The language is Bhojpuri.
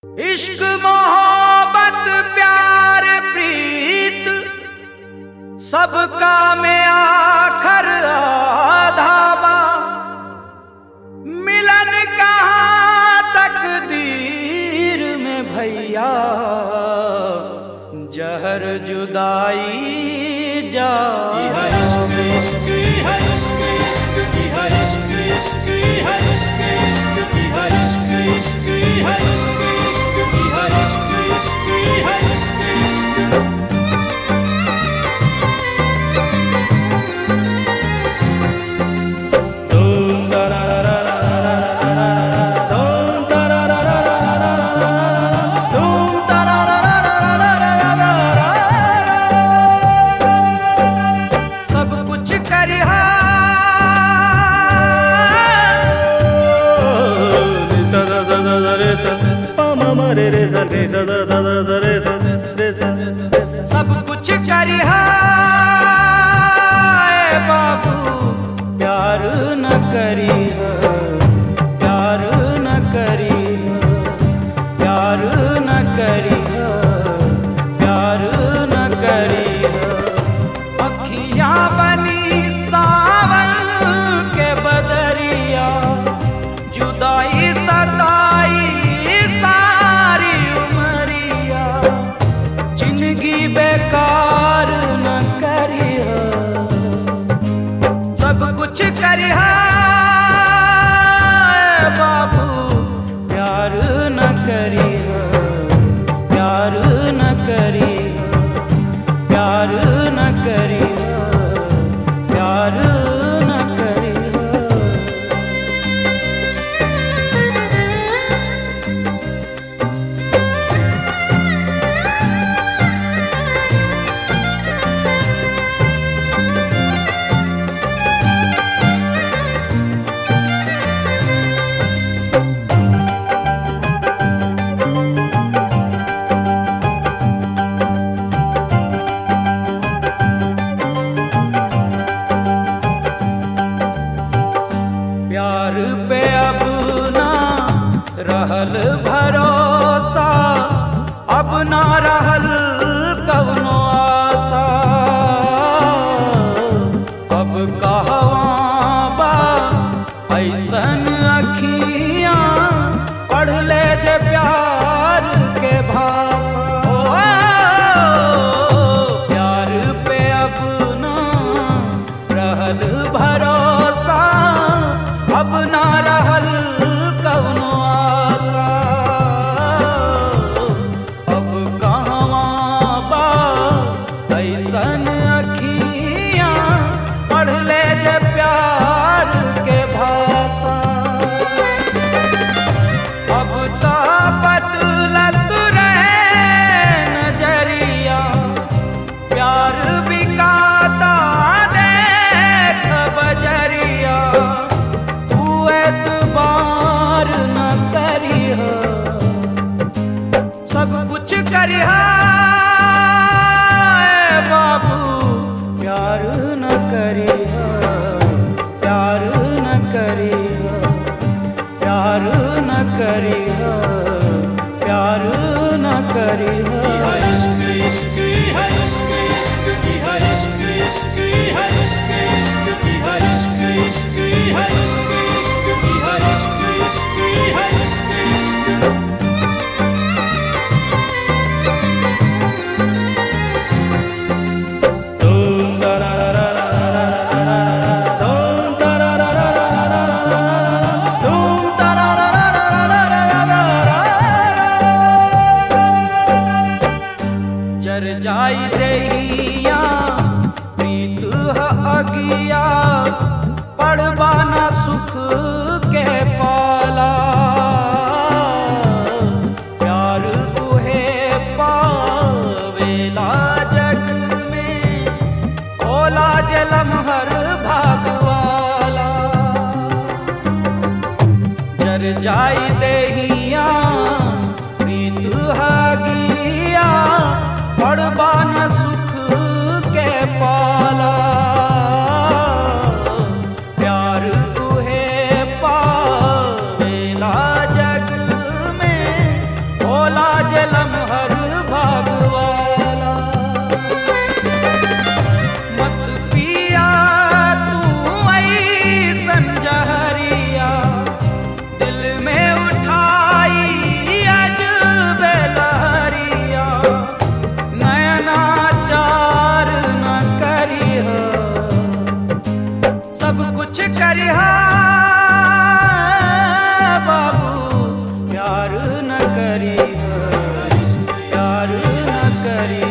इश्क मोहब्बत प्यार प्रीत सबका में आखर आधाबा मिलन कहाँ तकदीर में भैया जहर जुदाई जा सब कुछ करिहा सब कुछ करिहा ए बाबू प्यार न करिहा प्यार न करिहा प्यार न करिहा प्यार न करिहा अखियां बनी सावन के बदरिया जुदाई सताई सारी उमरिया जिंदगी बेकार न करिहा सब कुछ करिहा ए बाबू प्यार न करिहा प्यार न करिहा प्यार न करिहा प्यार न करिहा प्यार पे अब ना रहल भरोसा अब ना रहल कवनो आशा अब कहवा बा ऐसन अखियां पढ़ ले जे प्यार के भाषा ओ, प्यार पे अब ना रहल भरोसा अब ना रहल कवनो आशा अब कहवा बा ऐसन अखियां पढ़ ले जे प्यार के भाषा अब तो बदलत रहे नजरिया प्यार बिकाता देख बजरिया तू एतबार न करिह सब कुछ करिहा ए बाबू प्यार न करिहा प्यार न करिहा प्यार न करिहा प्यार न करिहा जर जाई देहिया प्रीत ह अगिया पड़बाना सुख के पाला प्यार तुहे पावेला जग में ओला जलम हर भागवाला जर जाई देहिया प्रीत हगिया पड़बान सुख के पाला करिहा बाबू प्यार न करी प्यार न करी